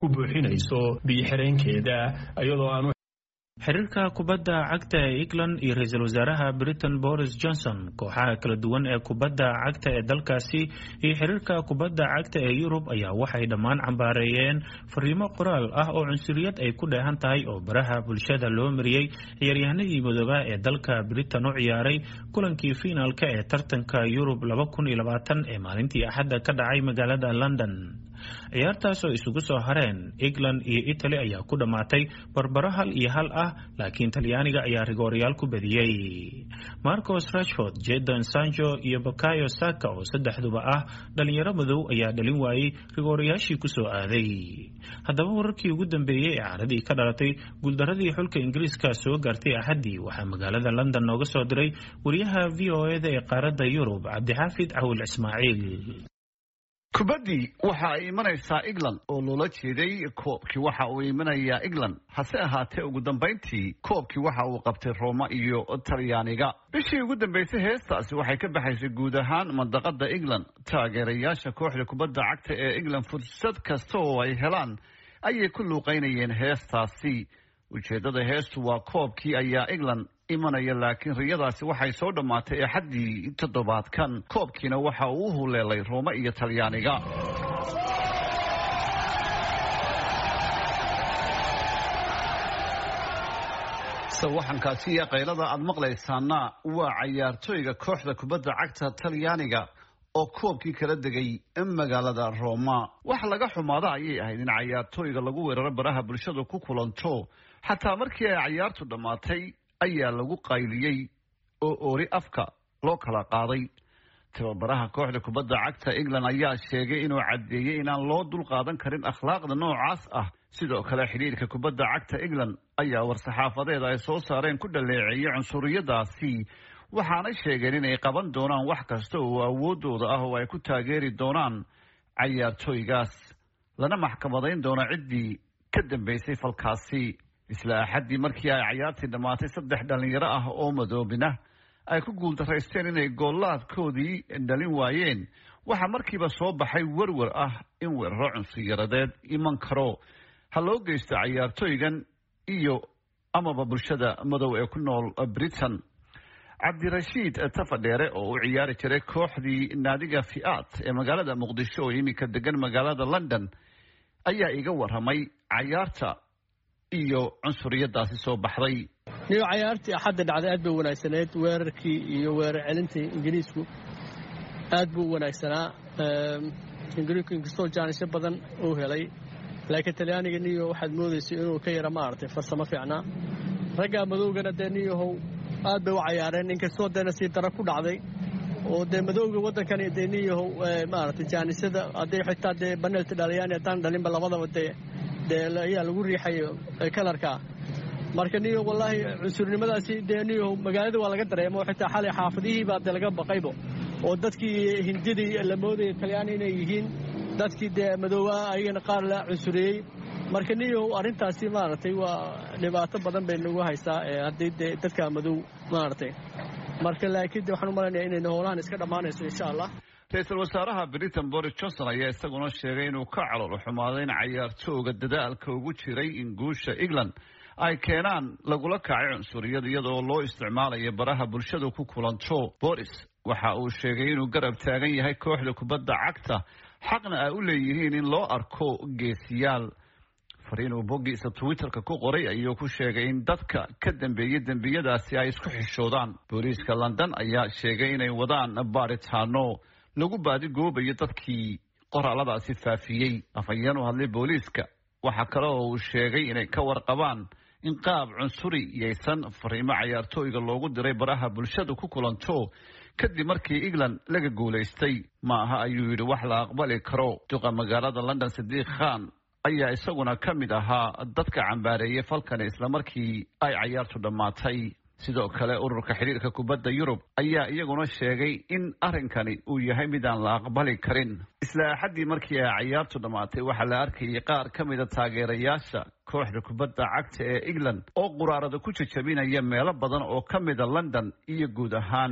ku buuxinayso biyo-xireenkeeda iyadoo aan xiriirka kubadda cagta ee england iyo ra-iisul wasaaraha britain boris johnson kooxaha kala duwan ee kubadda cagta ee dalkaasi iyo xiriirka kubadda cagta ee yurub ayaa waxay dhammaan cambaareeyeen fariimo qoraal ah oo cunsuriyad ay ku dheehan tahay oo baraha bulshada loo mariyey ciyaaryahanadii madooba ee dalka britain u ciyaaray kulankii fiinaalka ee tartanka yurub ee maalintii axadda ka dhacay magaalada london ciyaartaas oo isugu soo hareen england iyo italy ayaa ku dhammaatay barbaro hal iyo hal ah laakiin talyaaniga ayaa rigoorayaal ku badiyey marcos rashford jadon sancho iyo bakayo saka oo saddexduba ah dhalinyaro madow ayaa dhalin waayey rigoorayaashii kusoo aaday haddaba wararkii ugu dambeeyey ee caradii ka dhalatay guuldaradii xulka ingiriiska soo gaartay axaddii waxaa magaalada london nooga soo diray wariyaha v o eda ee qaaradda yurub cabdixaafid cawil ismaaciil kubaddii waxa ay imanaysaa england oo loola jeeday koobkii waxa uu imanayaa england hase ahaatee ugu dambayntii koobkii waxa uu qabtay roma iyo talyaaniga bishii ugu dambaysay heestaasi waxay ka baxaysay guud ahaan mandaqada england taageerayaasha kooxda kubadda cagta ee england fursad kasta oo ay helaan ayay ku luuqaynayeen heestaasi ujeeddada heestu waa koobkii ayaa england imanaya laakiin riyadaasi waxay soo dhammaatay axaddii toddobaadkan koobkiina waxa uu u huleelay roome iyo talyaaniga sawaxankaasi iyo qaylada aad maqlaysaana waa cayaartooyga kooxda kubadda cagta talyaaniga oo koobkii kala degay magaalada roma wax laga xumaada ayay ahayd in cayaartooyga lagu weeraro baraha bulshadu ku kulanto xataa markii ay cayaartu dhammaatay ayaa lagu qayliyey oo oori afka loo kala qaaday tababaraha kooxda kubadda cagta england ayaa sheegay inuu caddeeyey inaan loo dul qaadan karin akhlaaqda noocaas ah sidoo kale xidhiirka kubadda cagta england ayaa war-saxaafadeed ay soo saareen ku dhaleeceeyey cunsuriyadaasi waxaanay sheegeen inay qaban doonaan wax kasta oo awoodooda ah oo ay ku taageeri doonaan cayaartooygaas lana maxkamadayn doono ciddii ka dambaysay falkaasi isla axaddii markii ay cayaartii dhammaatay saddex dhallinyaro ah oo madoobina ay ku guuldaraysteen inay goollaadkoodii dhalin waayeen waxaa markiiba soo baxay werwer ah in weeraro cunsiyaradeed iman karo ha loo geysto cayaartooygan iyo amaba bulshada madow ee ku nool britain cabdirashiid tafadheere oo u ciyaari jiray kooxdii naadiga fi'aad ee magaalada muqdisho oo iminka degan magaalada london ayaa iga waramay cayaarta iyo cunsuriyadaasi soo baxday niyo cayaartii axadda dhacday aad bay wanaagsaneyd weerarkii iyo weerar celintii ingiriisku aad buu u wanaagsanaa ingiriisku inkastoo jaanisyo badan uu helay laakiin talyaaniga niyo waxaad moodaysay inuu ka yara maaragtay farsamo fiicnaa raggaa madowgana dee niyahow aad bay u cayaareen inkastoo deena sii dara ku dhacday oo dee madowga waddankani dee niyahow maaragtay jaanisyada hadday xitaa dee banelti dhalayaan haddaan dhalinba labadaba dee dee ayaa lagu riixayo kalarkaa marka niyo wallaahi cunsurnimadaasi dee niyo magaalada waa laga dareemo xitaa xalay xaafadihii baa dee laga baqaybo oo dadkii hindidii la moodaya talyaani inay yihiin dadkii dee madoobaha ayagana qaar la cunsuriyey marka niyo arrintaasi maaragtay waa dhibaato badan bay nagu haysaa haddii dee dadka madow maaragtay marka laakiin de waxaan u malaynaya inayna howlahan iska dhammaanayso insha allah ra-iisul wasaaraha britain boris johnson ayaa isaguna sheegay inuu ka calool xumaaday in cayaartooga dadaalka ugu jiray in guusha england ay keenaan lagula kacay cunsuriyad iyadoo loo isticmaalayo baraha bulshadu ku kulanto boris waxa uu sheegay inuu garab taagan yahay kooxda kubadda cagta xaqna ay u leeyihiin in loo arko geesiyaal fariin uu boggiisa twitterka ku qoray ayuu ku sheegay in dadka ka dambeeyey dembiyadaasi ay isku xishoodaan booliiska london ayaa sheegay inay wadaan baaritaano lagu baadigoobayo dadkii qoraaladaasi faafiyey afhayeen u hadlay booliiska waxaa kale oo uu sheegay inay ka warqabaan in qaab cunsuri yaysan fariimo cayaartooyga loogu diray baraha bulshadu ku kulanto kadib markii england laga guulaystay ma aha ayuu yidhi wax la aqbali karo duqa magaalada london sadiiq khan ayaa isaguna ka mid ahaa dadka cambaareeyay falkani islamarkii ay cayaartu dhammaatay sidoo kale ururka xidhiirka kubadda yurub ayaa iyaguna sheegay in arrinkani uu yahay mid aan la aqbali karin isla axaddii markii ay cayaartu dhammaatay waxaa la arkayay qaar ka mida taageerayaasha kooxda kubadda cagta ee england oo quraarada ku jajabinaya meelo badan oo ka mida london iyo guud ahaan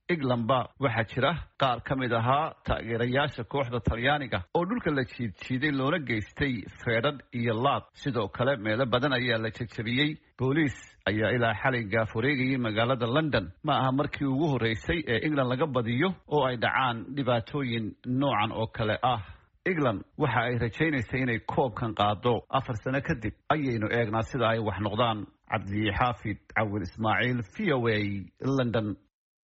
englandba waxaa jira qaar ka mid ahaa taageerayaasha kooxda talyaaniga oo dhulka la jiidjiiday loona geystay feedhadh iyo laad sidoo kale meelo badan ayaa la jejabiyey booliis ayaa ilaa xalay gaaf wareegayay magaalada london ma aha markii ugu horreysay ee england laga badiyo oo ay dhacaan dhibaatooyin noocan oo kale ah england waxa ay rajaynaysay inay koobkan qaado afar sano kadib ayaynu eegnaa sida ay wax noqdaan cabdi xaafid cawil ismaaciil v o a london